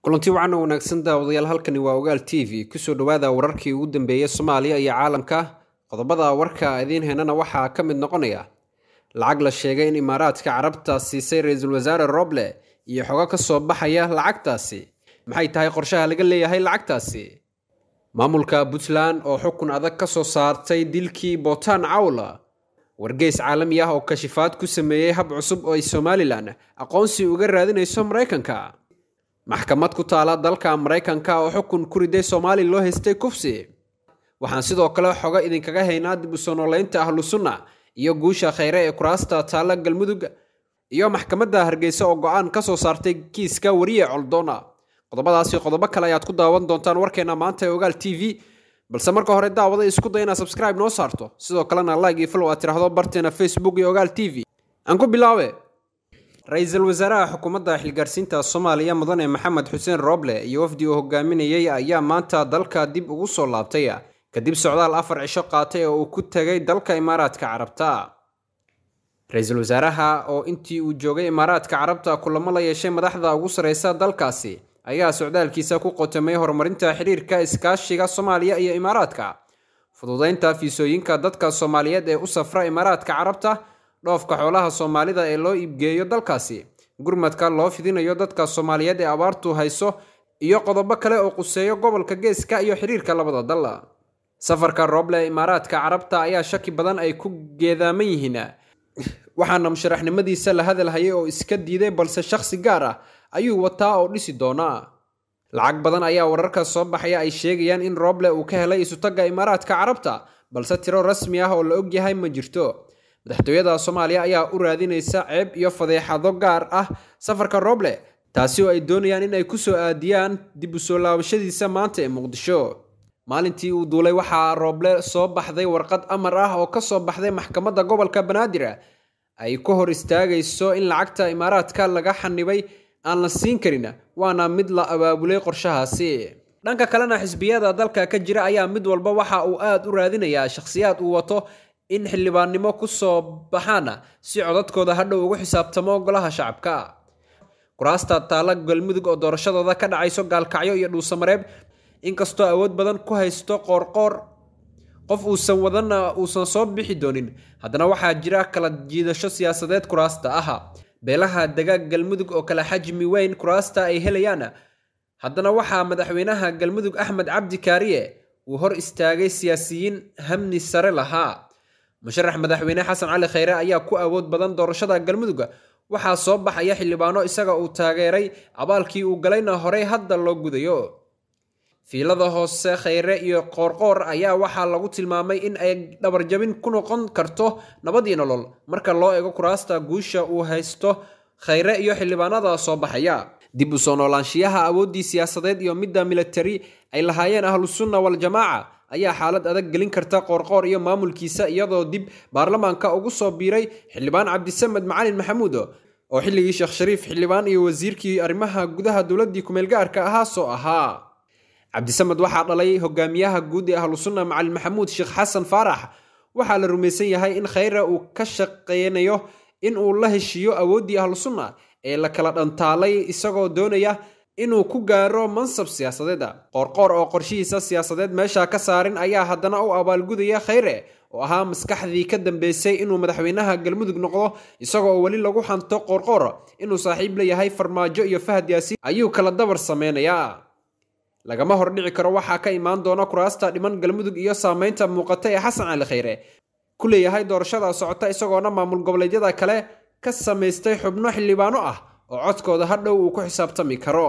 kulanti wacan oo wanaagsan daawadayaal halkani waa ogaal t v kusoo dhowaada wararkii ugu dambeeyey soomaaliya iyo caalamka qodobada warka idiin heenana waxaa ka mid noqonaya lacag la sheegay in imaaraadka carabta siisay ra-iisul wasaare roble iyo xogo ka soo baxaya lacagtaasi maxay tahay qorshaha laga leeyahay lacagtaasi maamulka puntland oo xukun adag ka soo saartay dilkii bootaan cawla wargeys caalami ah oo kashifaad ku sameeyey hab cusub oo ay somalilan aqoonsi uga raadinayso maraykanka maxkamad ku taala dalka maraykanka oo xukun ku riday soomaali loo haystay kufsi waxaan sidoo kale xogo idinkaga haynaa dib u soo nooleynta ahlu sunna iyo guusha khayre ee kuraasta taala galmudug iyo maxkamadda hargeysa oo go-aan ka soo saartay kiiska wariye coldoona qodobadaasi qodobo kale ayaad ku daawan doontaan warkeena maanta ee ogaal t v balse marka hore daawada isku day inaad subscribe noo saarto sidoo kalena like iyo follow aad tiraahdo barteena facebook iyo ogaal t v aan ku bilaabe ra-iisul wasaaraha xukuumadda xilgaarsiinta soomaaliya mudane maxamed xuseen roble iyo wafdi uu hogaaminayay ayaa maanta dalka dib ugu soo laabtay kadib socdaal afar cisho qaatay oo uu ku tegay dalka imaaraadka carabta ra-iisul wasaaraha oo intii uu joogay imaaraadka carabta kulamo la yeeshay madaxda ugu sareysa dalkaasi ayaa socdaalkiisa ku qotamay horumarinta xiriirka iskaashiga soomaaliya iyo imaaraadka fududeynta fiisooyinka dadka soomaaliyeed ee u safra imaaraadka carabta dhoofka xoolaha soomaalida ee loo iibgeeyo dalkaasi gurmadka loo fidinayo dadka soomaaliyeed ee abaartu hayso iyo qodobo kale oo quseeyo gobolka geeska iyo xiriirka labada dal safarka rooble ee imaaraadka carabta ayaa shaki badan ay ku geedaaman yihiin waxaana musharaxnimadiisa la hadalhayay oo iska diiday balse shakhsi gaar ah ayuu wataa oo dhisi doonaa lacag badan ayaa wararka soo baxaya ay sheegayaan in rooble uu ka helay isutagga imaaraadka carabta balse tiro rasmi ah oo la ogyahay ma jirto madaxtooyada soomaaliya ayaa u raadinaysa ceeb iyo fadeexado gaar ah safarka rooble taasi oo ay doonayaan in ay ku soo aadiyaan dib u soo laabashadiisa maanta ee muqdisho maalintii uu duulay waxaa rooble soo baxday warqad amar ah oo ka soo baxday maxkamadda gobolka banaadir ay ku hor istaagayso in lacagta imaaraadka laga xanibay aan la siin karin waana mid la abaabulay qorshahaasi dhanka kalena xisbiyada dalka ka jira ayaa mid walba waxa uu aad u raadinayaa shakhsiyaad uu wato in xildhibaannimo ku soo baxaan si codadkooda hadhow ugu xisaabtamo golaha shacabka kuraasta taala galmudug oo doorashadooda ka dhacayso gaalkacyo iyo dhuusamareeb inkastoo awood badan ku haysto qoorqoor qof uusan wadanna uusan soo bixi doonin haddana waxaa jira kala jiidasho siyaasadeed kuraasta ah beelaha dagaag galmudug oo kale xajmi weyn kuraasta ay helayaan haddana waxaa madaxweynaha galmudug axmed cabdi kaariye uu hor istaagay siyaasiyiin hamni sare lahaa musharax madaxweyne xasan cali khayre ayaa ku awood badan doorashada galmudug waxaa soo baxaya xildhibaano isaga uu taageeray abaalkii uu galayna horey hadda loo gudayo fiilada hoose khayre iyo qoorqoor ayaa waxaa lagu tilmaamay in ay dhabarjabin ku noqon karto nabadii nolol marka loo eego kuraasta guusha uu haysto khayre iyo xildhibaanada soo baxaya dib u soo noolaanshiyaha awooddii siyaasadeed iyo midda militari ay lahaayeen ahlusunna waljamaaca ayaa xaalad adag gelin karta qoorqoor iyo maamulkiisa iyadoo dib baarlamaanka ugu soo biiray xildhibaan cabdisamed macalin maxamuud oo xilligii sheekh shariif xildhibaan iyo wasiirkii arrimaha gudaha dowladdii kumeelgaarka ahaa soo ahaa cabdisamed waxaa dhalay hogaamiyaha guud ee ahlusunna macalin maxamuud sheekh xasan faarax waxaa la rumaysan yahay in khayre uu ka shaqeynayo in uu la heshiiyo awooddii ahlusunna ee la kala dhantaalay isagoo doonaya inuu ku gaaro mansab siyaasadeed qoorqoor oo qorshihiisa siyaasadeed meesha ka saarin ayaa haddana u abaalgudaya khayre oo ahaa maskaxdii ka dambeysay inuu madaxweynaha galmudug noqdo isagoo weli lagu xanto qoorqoor inuu saaxiib la yahay farmaajo iyo fahad yaasiin ayuu kala dabar sameynayaa lagama hordhici karo waxaa ka imaan doona kuraasta dhiman galmudug iyo saameynta muuqata ee xasan cali khayre ku leeyahay doorashada socota isagoona maamul goboleedyada kale ka samaystay xubno xildhibaano ah oo codkooda hadhow uu ku xisaabtami karo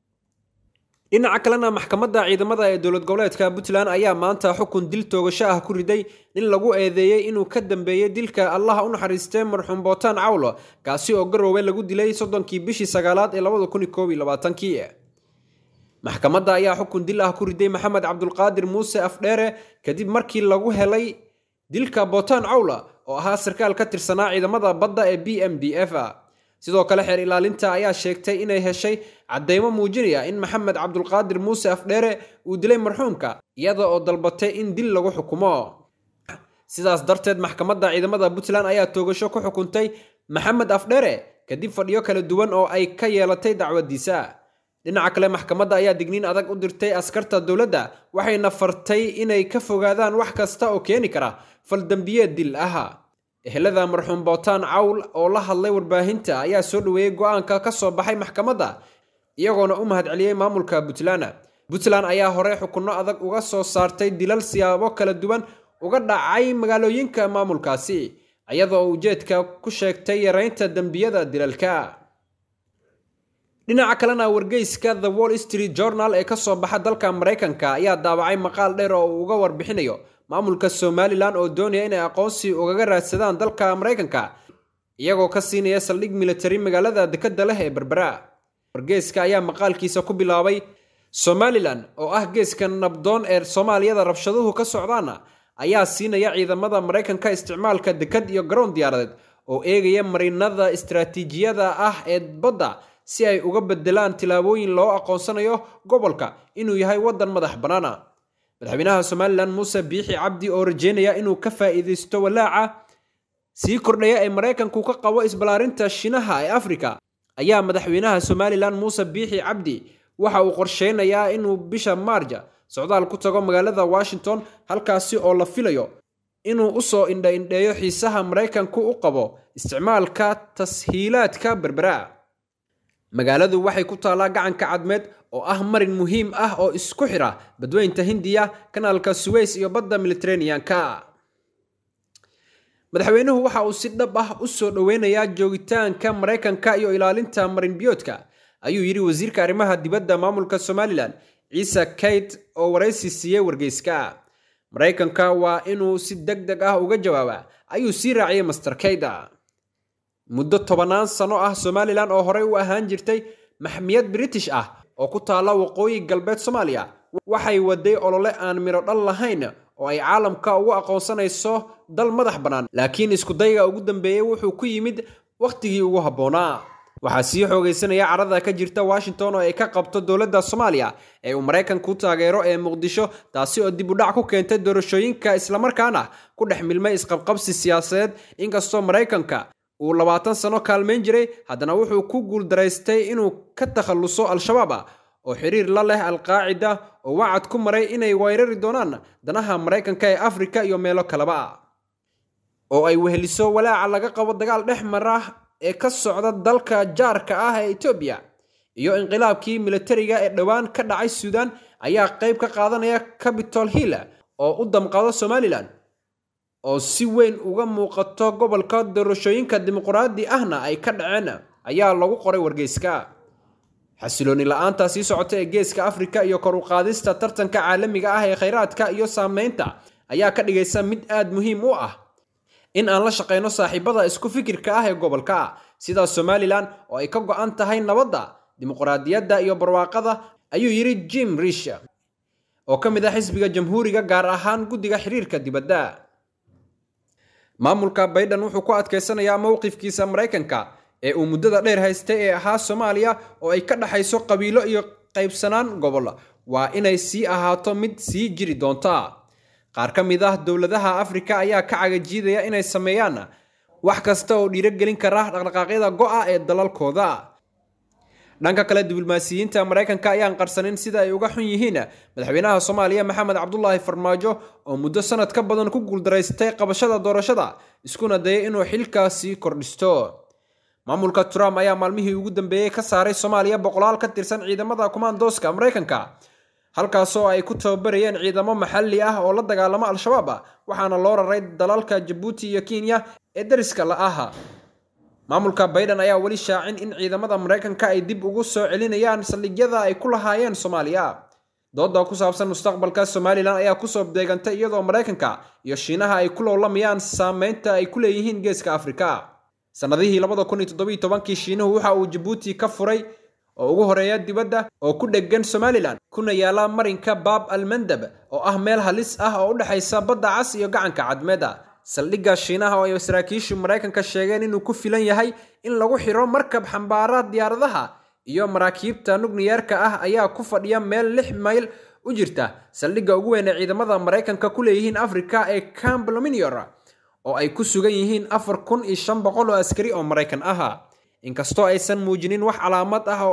dhinaca kalena maxkamadda ciidamada ee dowlad goboleedka puntland ayaa maanta xukun dil toogasho ah ku riday nin lagu eedeeyey inuu ka dambeeyey dilka allaha u naxariistay marxuum bootaan cawlo kaasi oo garoowe lagu dilay soddonkii bishii sagaalaad ee labada kun koob iyo labaatankii maxkamadda ayaa xukun dil ah ku riday maxamed cabdulqaadir muuse afdheere kadib markii lagu helay dilka bootaan cawla oo ahaa sarkaal ka tirsanaa ciidamada badda ee b m d f sidoo kale xeer ilaalinta ayaa sheegtay inay heshay caddeymo muujinaya in maxamed cabdulqaadir muuse afdheere uu dilay marxuumka iyada oo dalbatay in dil lagu xukumo sidaas darteed maxkamadda ciidamada puntland ayaa toogasho ku xukuntay maxamed afdheere kadib fadhiyo kala duwan oo ay ka yeelatay dacwadiisa dhinaca kale maxkamadda ayaa digniin adag u dirtay askarta dowladda waxayna fartay inay ka fogaadaan wax kasta oo keeni kara faldambiyeed dil ah ehelada marxuum bootaan cawl oo la hadlay warbaahinta ayaa soo dhoweeyey go-aanka ka soo baxay maxkamadda iyagoona u mahadceliyey maamulka puntland puntland ayaa hore xukunno adag uga soo saartay dilal siyaabo kala duwan uga dhacay magaalooyinka maamulkaasi iyadoo ujeedka ku sheegtay yareynta dembiyada dilalka dhinaca kalena wargeyska the wall street journal ee kasoo baxa dalka maraykanka ayaa daawacay maqaal dheer oo uu uga warbixinayo maamulka somalilan oo doonaya inay aqoonsi ugaga raadsadaan dalka maraykanka iyagoo ka siinaya saldhig militari magaalada dekadda leh ee berbera wargeyska ayaa maqaalkiisa ku bilaabay somalilan oo ah geeska nabdoon ee soomaaliyada rabshaduhu ka socdaana ayaa siinaya ciidamada maraykanka isticmaalka dekad iyo garoon diyaaradeed oo eegaya marinada istaraatiijiyada ah ee badda si ay uga bedelaan tillaabooyin loo aqoonsanayo gobolka inuu yahay waddan madax bannaana madaxweynaha somalilan muuse biixi cabdi oo rajeynaya inuu ka faa'iidaysto walaaca sii kordhaya ee maraykanku ka qabo isballaarinta shinaha ee afrika ayaa madaxweynaha somalilan muuse biixi cabdi waxa uu qorsheynayaa inuu bisha maarja socdaal ku tago magaalada washington halkaasi oo la filayo inuu usoo indha-indheeyo xiisaha maraykanku u qabo isticmaalka tashiilaadka berbera magaaladu waxay ku taallaa gacanka cadmeed oo ah marin muhiim ah oo isku xira badweynta hindiya kanaalka suweys iyo badda militeraneanka madaxweynuhu waxa uu si dhab ah u soo dhoweynayaa joogitaanka maraykanka iyo ilaalinta marinbiyoodka ayuu yidhi wasiirka arrimaha dibadda maamulka somalilan ciise kayt oo waraysi siiyey wargeyska maraykanka waa inuu si deg deg ah uga jawaabaa ayuu sii raaciyey master kayda muddo tobannaan sano ah somalilan oo horey u ahaan jirtay maxmiyad british ah oo ku taalla waqooyi galbeed soomaaliya waxay waday olole aan midho dhal lahayn oo ay caalamka ugu aqoonsanayso dal madax bannaan laakiin iskudayga ugu dambeeyey wuxuu ku yimid wakhtigii ugu habboonaa waxaa sii xoogaysanaya carada ka jirta washington oo ay ka qabto dowladda soomaaliya ee uu maraykanku taageero ee muqdisho taasi oo dib u dhac ku keentay doorashooyinka islamarkaana ku dhex milmay isqabqabsi siyaasadeed inkastoo maraykanka uu labaatan sano kaalmayn jiray haddana wuxuu ku guuldaraystay inuu ka takhalluso al-shabaab oo xiriir la leh alqaacida oo wacad ku maray inay weerari doonaan danaha maraykanka ee afrika iyo meelo kaleba oo ay weheliso walaaca laga qabo dagaal dhex mara ee ka socda dalka jaarka ah ee etoobiya iyo inqilaabkii militariga ee dhowaan ka dhacay suudan ayaa qayb ka qaadanaya capitol hill oo u damqado somalilan oo si weyn uga muuqato gobolka doorashooyinka dimuqraadi ahna ay ka dhaceen ayaa lagu qoray wargeyska xasilooni la-aanta sii socota ee geeska afrika iyo kor u qaadista tartanka caalamiga ah ee khayraadka iyo saameynta ayaa ka dhigaysa mid aad muhiim u ah in aan la shaqayno saaxiibada isku fikirka ah ee gobolka sida somalilan oo ay ka go-an tahay nabadda dimuqraadiyadda iyo barwaaqada ayuu yidhi jim rish oo ka mid ah xisbiga jamhuuriga gaar ahaan guddiga xiriirka dibadda maamulka baydhan wuxuu ku adkaysanayaa mowqifkiisa maraykanka ee uu muddada dheer haystay ee ahaa soomaaliya oo ay ka dhaxayso qabiilo iyo qaybsanaan gobol waa inay sii ahaato mid sii jiri doonta qaar ka mid ah dowladaha afrika ayaa ka cagajiidaya inay sameeyaan wax kasta oo dhiirogelin kara dhaqdhaqaaqyada go'a ee dalalkooda dhanka kale diblomaasiyiinta maraykanka ayaan qarsanin sida ay uga xun yihiin madaxweynaha soomaaliya maxamed cabdulaahi farmaajo oo muddo sanad ka badan ku guuldaraystay qabashada doorashada iskuna dayay inuu xilkaasi kordhisto maamulka trump ayaa maalmihii ugu dambeeyey ka saaray soomaaliya boqolaal ka tirsan ciidamada kumaandooska maraykanka halkaasoo ay ku tababarayeen ciidamo maxalli ah oo la dagaalamo al-shabaab waxaana loo raray dalalka jabuuti iyo kenya ee dariska la aha maamulka bayden ayaa weli shaacin in ciidamada maraykanka ay dib ugu soo celinayaan saldhigyada ay ku lahaayeen soomaaliya dooda ku saabsan mustaqbalka somalilan ayaa kusoo deegantay iyadoo maraykanka iyo shiinaha ay ku lowlamayaan saameynta ay ku leeyihiin geeska afrika sannadihii kii shiinuhu waxa uu jabuuti ka furay oo ugu horeeya dibadda oo ku dheggan somalilan kuna yaala marinka baab almandab oo ah meel halis ah oo u dhexaysa badda cas iyo gacanka cadmeeda saldhigga shiinaha oo ay saraakiishu maraykanka sheegeen inuu ku filan yahay in lagu xiro markab xambaara diyaaradaha iyo maraakiibta nukliyeerka ah ayaa ku fadhiya meel lix mayl u jirta saldhigga ugu weyn ee ciidamada maraykanka ku leeyihiin afrika ee camp lominior oo ay ku sugan yihiin afar kun iyo shan boqol oo askari oo maraykan ah inkastoo aysan muujinin wax calaamad ah oo ay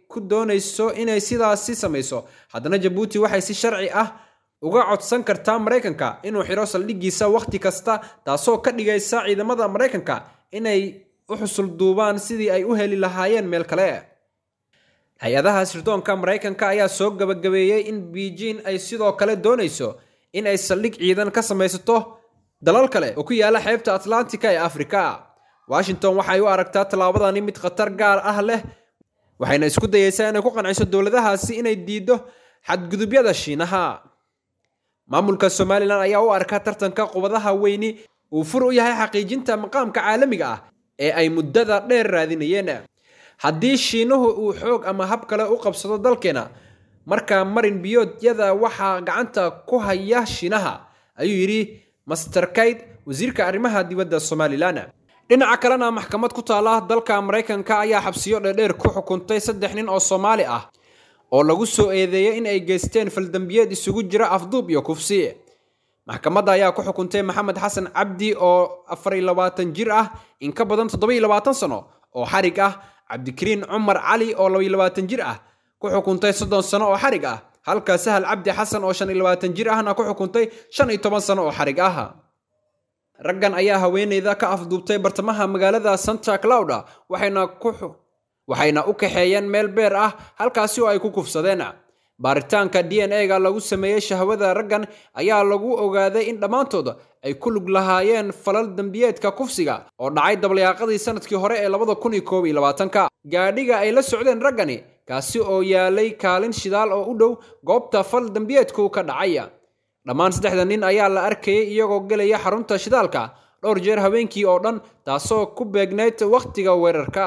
ku doonayso inay sidaasi samayso haddana jabuuti waxay si sharci ah uga codsan kartaa maraykanka inuu xidho saldhiggiisa wakhti kasta taasoo ka dhigaysa ciidamada maraykanka inay u xusul duubaan sidii ay u heli lahaayeen meel kale hay-adaha sirdoonka maraykanka ayaa soo gabagabeeyey in beijing ay sidoo kale doonayso in ay saldhig ciidan ka samaysato dalal kale oo ku yaala xeebta atlantika ee afrika washington waxay u aragtaa tallaabadani mid khatar gaar ah leh waxayna isku dayeysaa inay ku qanciso dowladahaasi inay diiddo xadgudubyada shiinaha maamulka somalilan ayaa u arka tartanka qubadaha weyni uu fur u yahay xaqiijinta maqaamka caalamiga ah ee ay muddada dheer raadinayeen haddii shiinuhu uu xoog ama hab kale u qabsado dalkeena markaa marin biyoodyada waxaa gacanta ku haya shiinaha ayuu yidhi master kayd wasiirka arrimaha dibadda somalilan dhinaca kalena maxkamad ku taala dalka maraykanka ayaa xabsiyo dheerdheer ku xukuntay saddex nin oo soomaali ah oo lagu soo eedeeyay in ay geysteen faldambiyeed isugu jira afduub iyo kufsi maxkamadda ayaa ku xukuntay maxamed xasan cabdi oo afar iyo labaatan jir ah in ka badan toddoba iyo labaatan sano oo xarig ah cabdikariin cumar cali oo laba iyo labaatan jir ah ku xukuntay soddon sano oo xarig ah halka sahal cabdi xasan oo shan iyo labaatan jir ahna ku xukuntay shan iyo toban sano oo xarig ah raggan ayaa haweeneyda ka afduubtay bartamaha magaalada santa clouda waxayna ku waxayna u kaxeeyeen meel beer ah halkaasi oo ay ku kufsadeen baaritaanka d n a-ga lagu sameeyey shahwada raggan ayaa lagu ogaaday in dhammaantood ay ku lug lahaayeen falal dembiyeedka kufsiga oo dhacay dablayaaqadii sanadkii hore ee labada kun iyo koob iyo labaatanka gaadhiga ay la socdeen raggani kaasi oo yaalay kaalin shidaal oo u dhow goobta fal dembiyeedku ka dhacay dhammaan saddexda nin ayaa la arkayay iyagoo gelaya xarunta shidaalka dhowr jeer habeenkii oo dhan taasoo ku beegnayd wakhtiga weerarka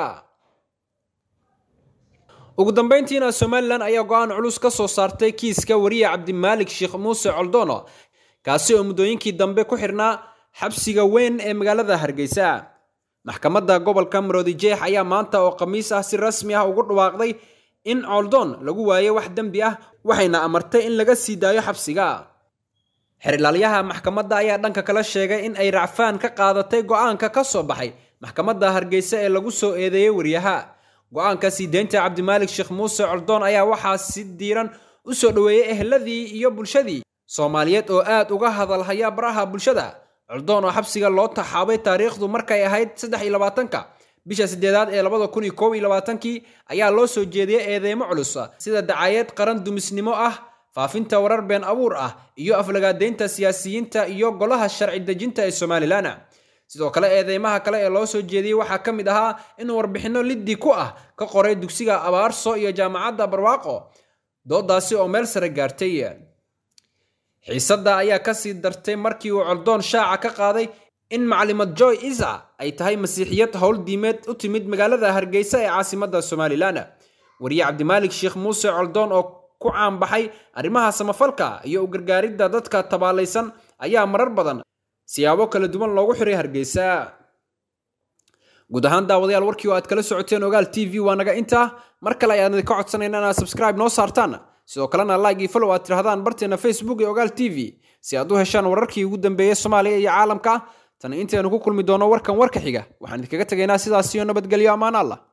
ugu dambeyntiina somalilan ayaa go-aan culus ka soo saartay kiiska wariye cabdimaalik sheekh muuse coldono kaasi oo muddooyinkii dambe ku xirnaa xabsiga weyn ee magaalada hargeysa maxkamadda gobolka maroodijeex ayaa maanta oo khamiis ah si rasmi ah ugu dhawaaqday in coldon lagu waayey wax dembi ah waxayna amartay in laga sii daayo xabsiga xerilaalyaha maxkamadda ayaa dhanka kala sheegay in ay racfaan ka qaadatay go-aanka ka soo baxay maxkamadda hargeysa ee lagu soo eedeeyey wariyaha go-aanka sii deynta cabdimaalik sheekh muuse coldoon ayaa waxaa si diiran u soo dhoweeyey ehladii iyo bulshadii soomaaliyeed oo aad uga hadalhaya baraha bulshada coldoon oo xabsiga loo taxaabay taariikhdu markay ahayd saddex iyo labaatanka bisha sideedaad ee labada kun iyo koob iyo labaatankii ayaa loo soo jeediyey eedeymo culus sida dacaayad qaran dumisnimo ah faafinta warar been abuur ah iyo aflagaadeynta siyaasiyiinta iyo golaha sharci dejinta ee somalilan sidoo kale eedeymaha kale ee loo soo jeediyey waxaa ka mid ahaa inuu warbixinno liddi ku ah ka qoray dugsiga abaarso iyo jaamacadda barwaaqo doodaasi oo meel sare gaartay xiisadda ayaa kasii dartay markii uu coldoon shaaca ka qaaday in maclimad joy isa ay tahay masiixiyad howl diimeed u timid magaalada hargeysa ee caasimadda somalilan wariye cabdimaalik sheekh muuse coldoon oo ku caanbaxay arrimaha samafalka iyo u gargaaridda dadka tabaalaysan ayaa marar badan siyaabo kala duwan loogu xiray hargeysa guud ahaan daawadayaal warkii oo aad kala socoteen ogaal t v waa naga intaa mar kale ayaan idinka codsanayna inaad subscribe noo saartaan sidoo kalena like iyo follow aad tirahdaan barteena facebook ee ogaal t v si aad u heshaan wararkii ugu dambeeyey soomaaliya iyo caalamka tan intaynu ku kulmi doono warkan warka xiga waxaan idinkaga tegaynaa sidaas iyo nabadgelyo ammaan allah